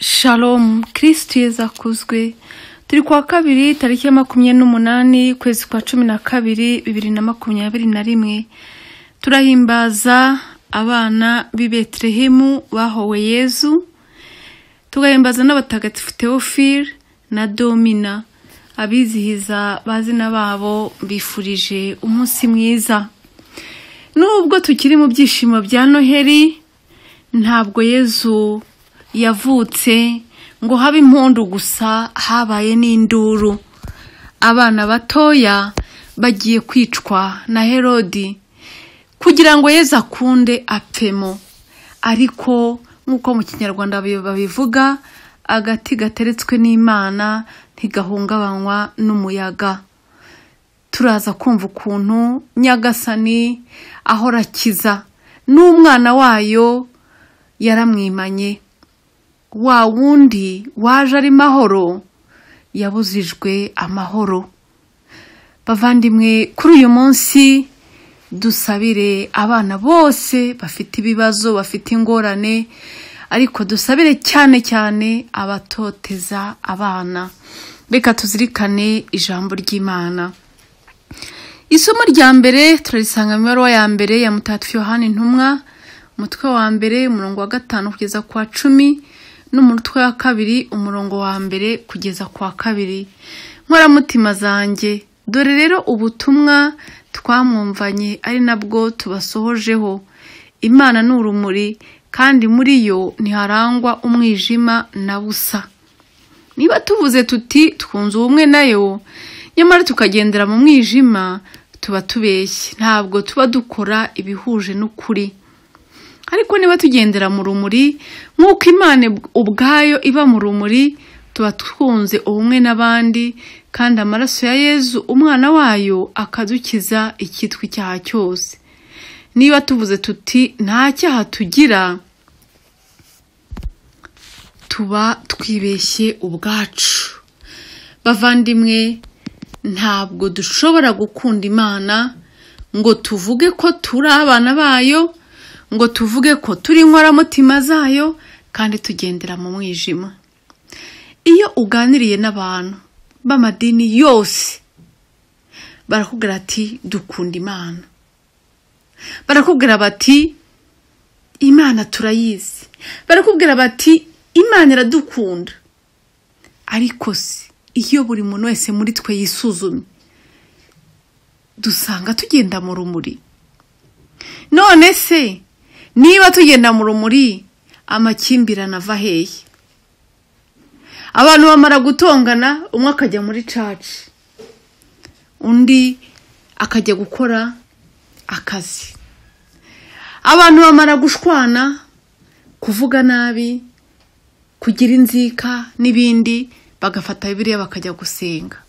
Shalom kirisitu yezu akuzwe turi kuwa kabiri tariki ya makumyabiri n'umunani ukwezi kwa cumi na kabiri bibiri na makumyabiri na rimwe turahimbaza abana b'i betelehemu bahowe yezu tugahimbaza n'abatagatifu teofile na domina abizihiza bazina babo bifurije umunsi mwiza nubwo tukiri mu byishimo bya noheri ntabwo yezu yavutse ngo habe impundu gusa habaye n'induru abana batoya bagiye kwicwa na herodi kugira ngo yezu akunde apfemo ariko nk'uko mu kinyarwanda babivuga agati gateretswe n'imana ntigahungabanywa n'umuyaga turaza kumva ukuntu nyagasani ahora akiza n'umwana wayo yaramwimanye wa wundi waje ari mahoro yabuzijwe amahoro bavandimwe kuri uyu munsi dusabire abana bose bafite ibibazo bafite ingorane ariko dusabire cyane cyane abatoteza abana reka tuzirikane ijambo ry'imana isomo rya mbere turarisanga mu ibaruwa ya mbere ya mutatu yohani intumwa umutwe wa mbere umurongo wa gatanu kugeza ku wa cumi n'umutwe wa kabiri umurongo wa mbere kugeza ku wa kabiri nkoramutima zanjye dore rero ubutumwa twamwumvanye ari nabwo tubasohojeho imana ni urumuri kandi muri yo ntiharangwa umwijima na busa niba tuvuze tuti twunze ubumwe nayo nyamara tukagendera mu mwijima tuba tubeshye ntabwo tuba dukora ibihuje n'ukuri ariko niba tugendera mu rumuri nk'uko imana ubwayo iba mu rumuri tuba twunze ubumwe n'abandi kandi amaraso ya yezu umwana wayo akadukiza icyitwa icyaha cyose niba tuvuze tuti nta cyaha tugira tuba twibeshye ubwacu bavandimwe ntabwo dushobora gukunda imana ngo tuvuge ko turi abana bayo ngo tuvuge ko turi inkoramutima zayo kandi tugendera mu mwijima iyo uganiriye n'abantu b'amadini yose barakubwira ati dukunda imana barakubwira bati imana turayizi barakubwira bati imana iradukunda ariko se iyo buri muntu wese muri twe yisuzumye dusanga tugenda mu rumuri none se niba tugenda mu rumuri amakimbirane ava hehe abantu bamara gutongana umwe akajya muri caci undi akajya gukora akazi abantu bamara gushwana kuvuga nabi kugira inzika n'ibindi bagafata biriya bakajya gusenga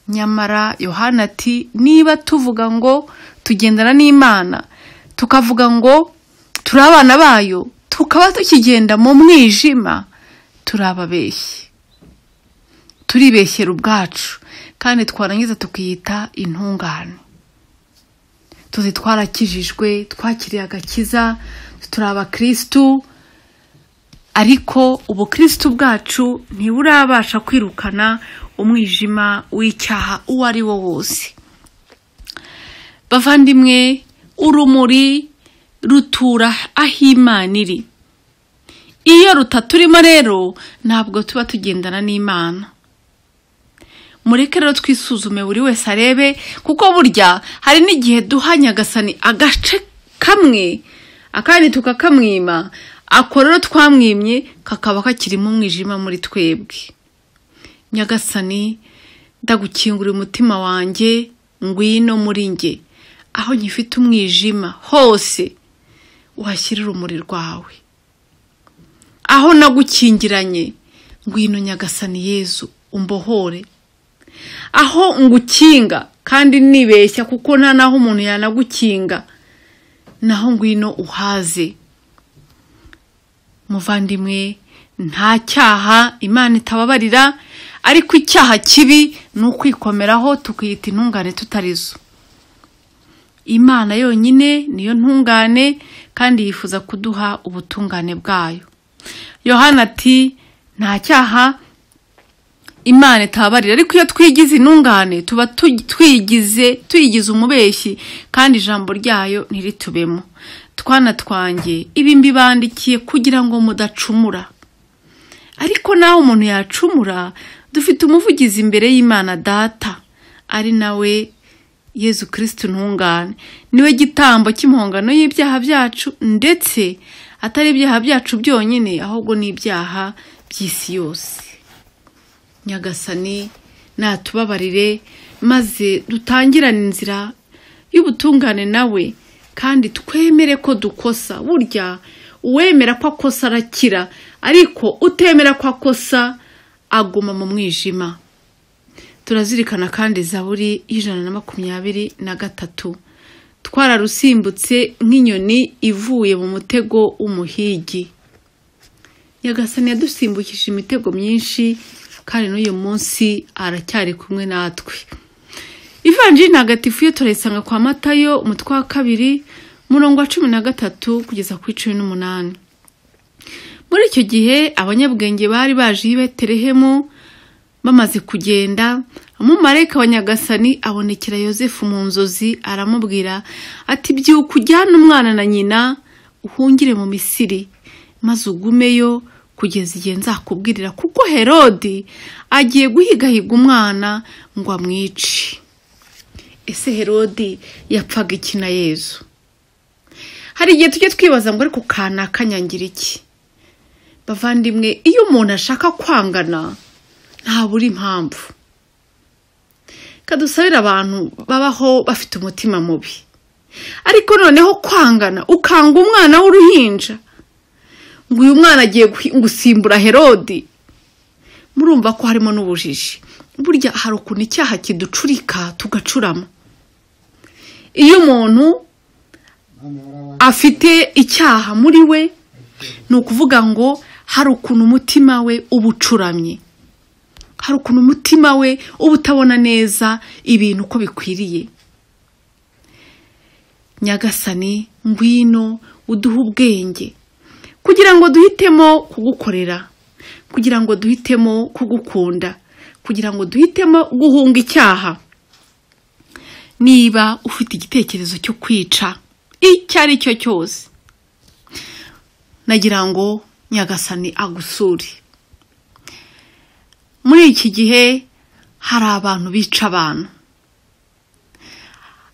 nyamara yohana ati niba tuvuga ngo tugendana n'imana tukavuga ngo turi abana bayo tukaba tukigenda mu mwijima turababeshye turibeshyera ubwacu kandi twarangiza tukiyita intungane tuzi twarakijijwe twakiriye agakiza turi abakirisitu ariko ubukirisitu bwacu ntiburabasha kwirukana umwijima w'icyaha uwo ari wo wose bavandimwe urumuri rutura aho imana iri iyo rutaturimo rero ntabwo tuba tugendana n'imana mureke rero twisuzume buri wese arebe kuko burya hari n'igihe duha nyagasani agace kamwe akandi tukakamwima ako rero twamwimye kakaba kakirimo umwijima muri twebwe nyagasani ndagukingura umutima wanjye ngwino muri nge aho nyifite umwijima hose uhashyira urumuri rwawe aho nagukingiranye ngwino nyagasani yezu umbohore aho ngukinga kandi nibeshya kuko nta n'aho umuntu yanagukinga naho ngwino uhaze muvandimwe nta cyaha imana itababarira ariko icyaha kibi ni ukwikomeraho tukiyita intungane tutarizo imana yonyine niyo ntungane kandi yifuza kuduha ubutungane bwayo yohana ati nta cyaha imana itababarira ariko iyo twigize intungane tuba tu- twigize tuyigize umubeshyi kandi ijambo ryayo ntiritubemo twana twanjye ibi mbibandikiye kugira ngo mudacumura ariko naho umuntu yacumura dufite umuvugizi imbere y'imana data ari nawe yezu kirisiti ntungane niwe gitambo cy'impongano y'ibyaha byacu ndetse atari ibyaha byacu byonyine ahubwo n'ibyaha by'isi yose nyagasani natubabarire maze dutangirane inzira y'ubutungane nawe kandi twemere ko dukosa burya uwemera ko akosa arakira ariko utemera ko akosa aguma mu mwijima turazirikana kandi zaburi y'ijana na makumyabiri na gatatu twararusimbutse nk'inyoni ivuye mu mutego w'umuhigi nyagasani yadusimbukije imitego myinshi kandi n'uyu munsi aracyari kumwe natwe ivanjiri ntagatifu yo turayisanga kwa matayo umutwe wa kabiri umurongo wa cumi na gatatu kugeza ku icumi n'umunani muri icyo gihe abanyabwenge bari baje i betelehemu bamaze kugenda umumarayika wa nyagasani abonekera yosefu mu nzozi aramubwira ati byuka ujyane umwana na nyina uhungire mu misiri maze ugumeyo kugeza igihe nzakubwirira kuko herodi agiye guhigahiga umwana ngo amwice ese herodi yapfaga iki na yezu hari igihe tujye twibaza ngo ariko kanaka nyangira iki bavandimwe iyo umuntu ashaka kwangana ntabura impamvu kadusabire abantu babaho bafite umutima mubi ariko noneho kwangana ukanga umwana w'uruhinja ngo uyu mwana agiye guhi- gusimbura herodi murumva ko harimo n'ubujiji burya hari ukuntu icyaha kiducurika tugacurama iyo umuntu afite icyaha muri we ni ukuvuga ngo hari ukuntu umutima we uba ucuramye hari ukuntu umutima we uba utabona neza ibintu uko bikwiriye nyagasani ngwino uduhe ubwenge kugira ngo duhitemo kugukorera kugira ngo duhitemo kugukunda kugira ngo duhitemo guhunga icyaha niba ufite igitekerezo cyo kwica icyo ari cyo cyose nagira ngo nyagasani agusure muri iki gihe hari abantu bica abantu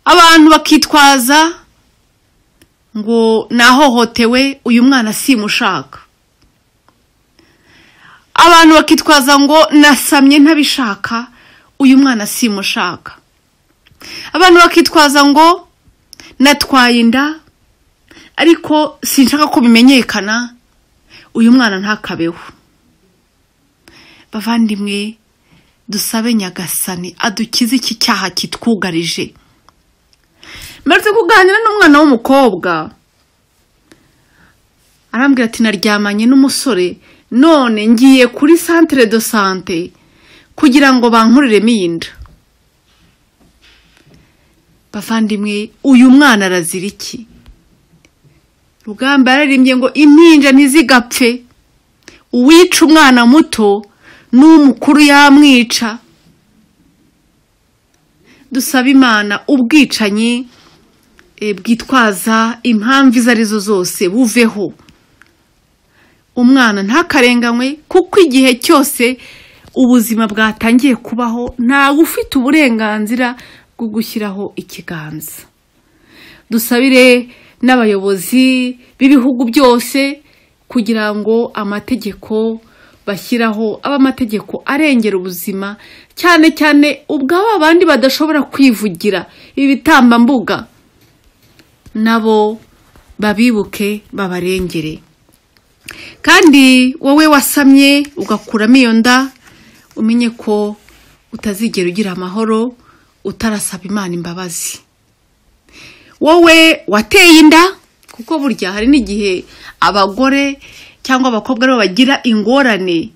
abantu bakitwaza ngo nahohotewe uyu mwana simushaka abantu bakitwaza ngo nasamye ntabishaka uyu mwana simushaka abantu bakitwaza ngo natwaye inda ariko sinshaka ko bimenyekana uyu mwana ntakabeho bavandimwe dusabe nyagasani adukize iki cyaha kitwugarije maze kuganira n'umwana w'umukobwa arambwira ati naryamanye n'umusore none ngiye kuri santire do sante kugira ngo bankuriremo iyi nda bavandimwe uyu mwana arazira iki rugamba yararimbye ngo impinja ntizigapfe uwica umwana muto n'umukuru yamwica dusaba imana ubwicanyi eh, bwitwaza impamvu izo arizo zose buveho umwana ntakarenganywe kuko igihe cyose ubuzima bwatangiye kubaho ntawe ufite uburenganzira bwo gushyiraho ikiganza dusabire n'abayobozi b'ibihugu byose kugira ngo amategeko bashyiraho abe amategeko arengera ubuzima cyane cyane ubwa ba bandi badashobora kwivugira ibi bitambambuga nabo babibuke babarengere kandi wowe wasamye ugakuramo iyo nda umenye ko utazigera ugira amahoro utarasaba imana imbabazi wowe wateye inda kuko burya hari n'igihe abagore cyangwa abakobwa aribo bagira ingorane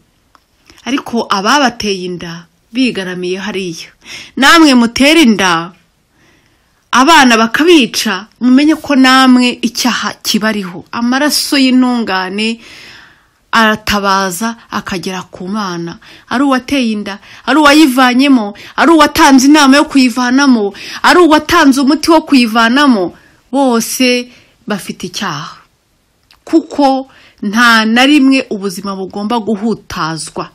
ariko ababateye inda bigaramiye hariya namwe mutera inda abana bakabica mumenye ko namwe icyaha kibariho amaraso y'intungane aratabaza akagera ku mwana ari uwateye inda ari uwayivanyemo ari uwatanze inama yo kuyivanamo ari uwatanze umuti wo kuyivanamo bose bafite icyaha kuko nta na rimwe ubuzima bugomba guhutazwa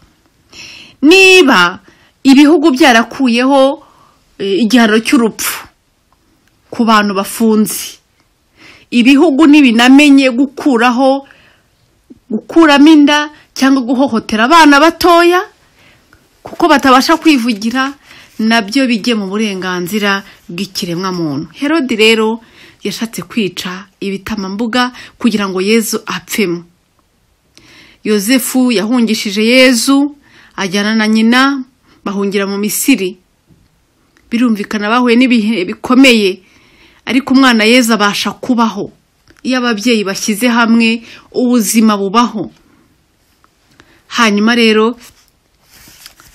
niba ibihugu byarakuyeho eh, igihano cy'urupfu ku bantu bafunze ibihugu ntibinamenye gukuraho gukuramo inda cyangwa guhohotera abana batoya kuko batabasha kwivugira nabyo bijye mu burenganzira bw'ikiremwamuntu herodi rero yashatse kwica ibitamambuga kugira ngo yezu apfemo yosefu yahungishije yezu ajyana na nyina bahungira mu misiri birumvikana bahuye n'ibihe bikomeye ariko umwana yezu abasha kubaho iyo ababyeyi bashyize hamwe ubuzima bubaho hanyuma rero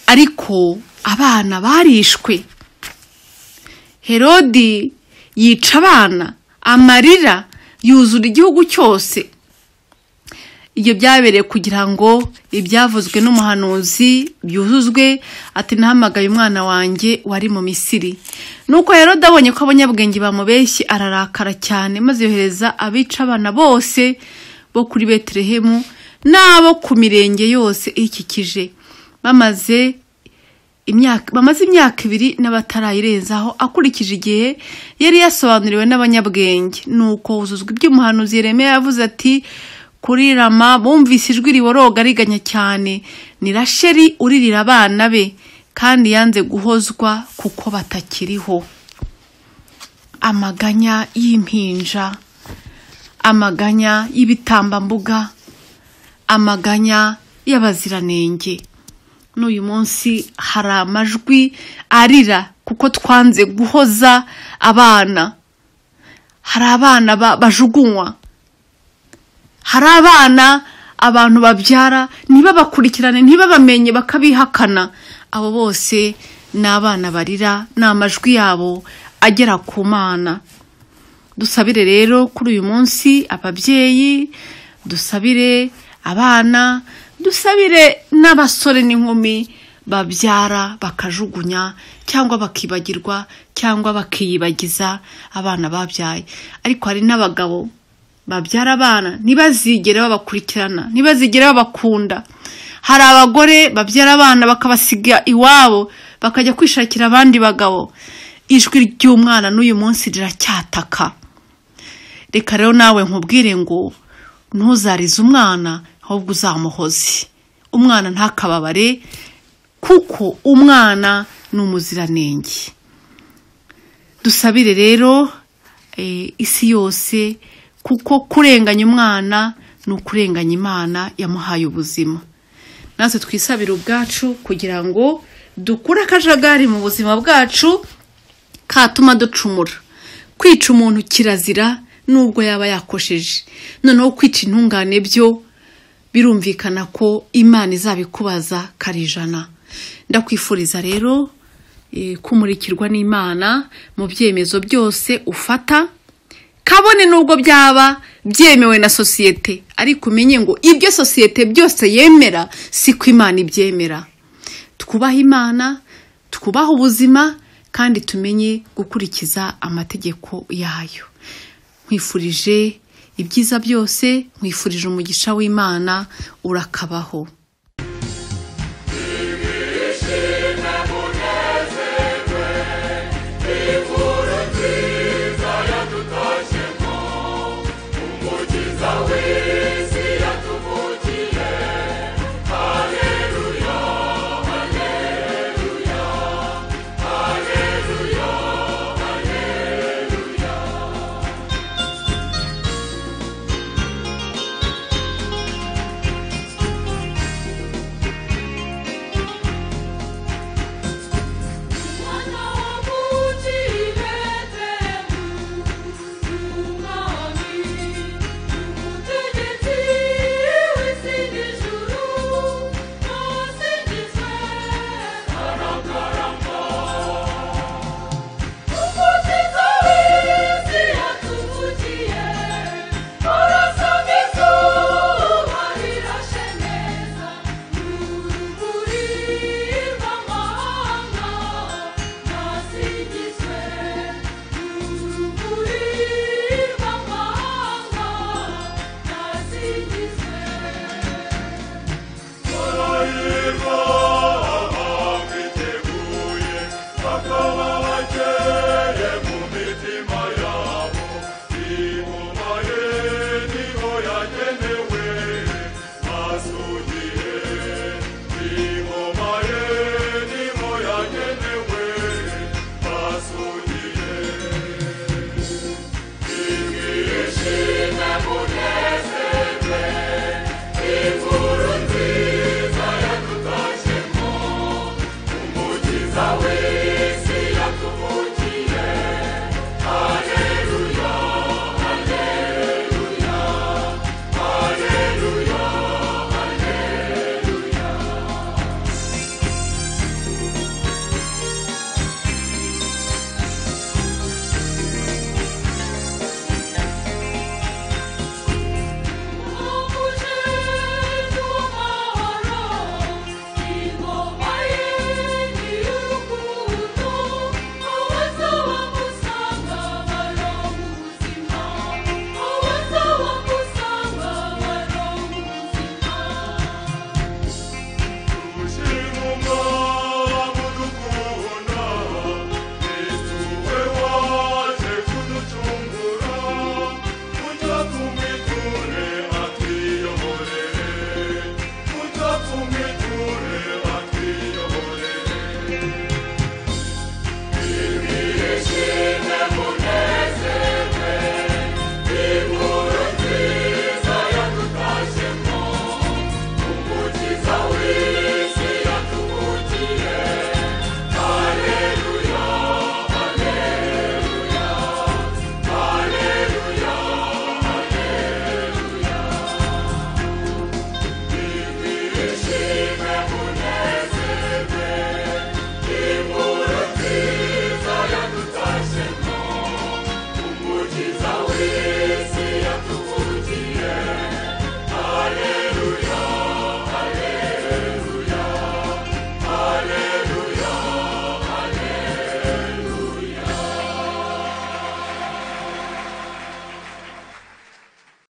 ariko abana barishwe herodi yica abana amarira yuzura igihugu cyose ibyo byabereye kugira ngo ibyavuzwe n'umuhanuzi byuzuzwe ati nahamagaye umwana wanjye wari mu misiri nuko herode abonye ko abanyabwenge bamubeshye ararakara cyane maze yohereza abica abana bose bo kuri betelehemu n'abo ku mirenge yose ikikije bamaze imyaka bamaze imyaka ibiri n'abatarayirenzaho akurikije igihe yari yasobanuriwe n'abanyabwenge nuko huzuzwa iby'umuhanuzi Yeremiya yavuze ati kuri rama bumvise ijwi riboroga riganya cyane ni rasheri uririra abana be kandi yanze guhozwa kuko batakiriho amaganya y'impinja amaganya y'ibitambambuga amaganya y'abaziranenge n'uyu munsi hari amajwi arira kuko twanze guhoza abana hari abana ba- bajugunywa hari abana abantu babyara ntibabakurikirane ntibabamenye bakabihakana abo bose ni abana barira ni amajwi yabo agera ku mana dusabire rero kuri uyu munsi ababyeyi dusabire abana dusabire n'abasore n'inkumi babyara bakajugunya cyangwa bakibagirwa cyangwa bakiyibagiza abana babyaye ariko hari n'abagabo babyara abana ntibazigere babakurikirana ntibazigere babakunda hari abagore babyara abana bakabasiga iwabo bakajya kwishakira abandi bagabo ijwi ry'umwana n'uyu munsi riracyataka reka rero nawe nkubwire ngo ntuzarize umwana ahubwo uzamuhoze umwana ntakababare kuko umwana ni umuziranenge dusabire rero eh, isi yose kuko kurenganya umwana ni ukurenganya imana yamuhaye ubuzima natwe twisabire ubwacu kugira ngo dukure akajagari mu buzima bwacu katuma ducumura kwica umuntu kirazira nubwo yaba yakosheje noneho kwica intungane byo birumvikana ko imana izabikubaza kari ijana ndakwifuriza rero eh, kumurikirwa n'imana mu byemezo byose ufata kabone n'ubwo byaba byemewe na sosiyete ariko umenye ngo ibyo sosiyete byose yemera si ko imana ibyemera twubahe imana twubahe ubuzima kandi tumenye gukurikiza amategeko yayo nkwifurije ibyiza byose nkwifurije umugisha w'imana urakabaho